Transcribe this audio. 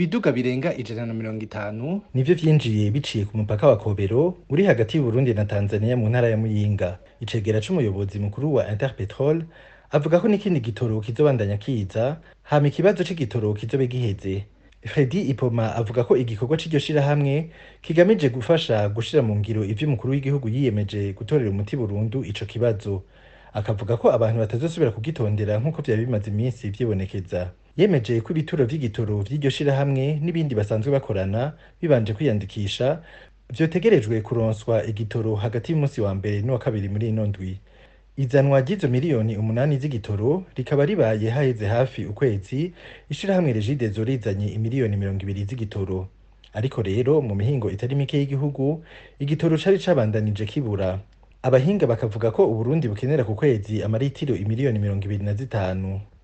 ibiduga birenga ijana na mirongo itanu nivyo vyinjiye biciye ku mupaka wa Kobero uri hagati y'Uburundi na Tanzania mu ntara ya Muyinga icegera c'umuyobozi mukuru wa Interpetrol avuga ko n'ikindi gitoro kizobandanya kiza hama ikibazo c'igitoro kizobe giheze Fredy Ipoma avuga ko igikorwa c'iryo shirahamwe kigamije gufasha gushira mu ngiro ivyo umukuru w'igihugu yiyemeje gutorera umuti burundu ico kibazo akavuga ko abantu batazosubira kugitondera nk'uko vyari bimaze iminsi vyibonekeza yemeje ko ibituro vy'igitoro vy'iryo shirahamwe n'ibindi basanzwe bakorana bibanje kwiyandikisha vyotegerejwe kuronswa igitoro hagati y'umunsi wa mbere n'uwa kabiri muri ino ndwi izanwa ry'izo miliyoni umunani z'igitoro rikaba ribaye haheze hafi ukwezi ishirahamwe regidezo rizanye imiliyoni mirongo ibiri z'igitoro ariko rero mu mihingo itari mike y'igihugu igitoro cari cabandanije kibura abahinga bakavuga ko uburundi bukenera ku kwezi amaritiro imiliyoni mirongo ibiri na zitanu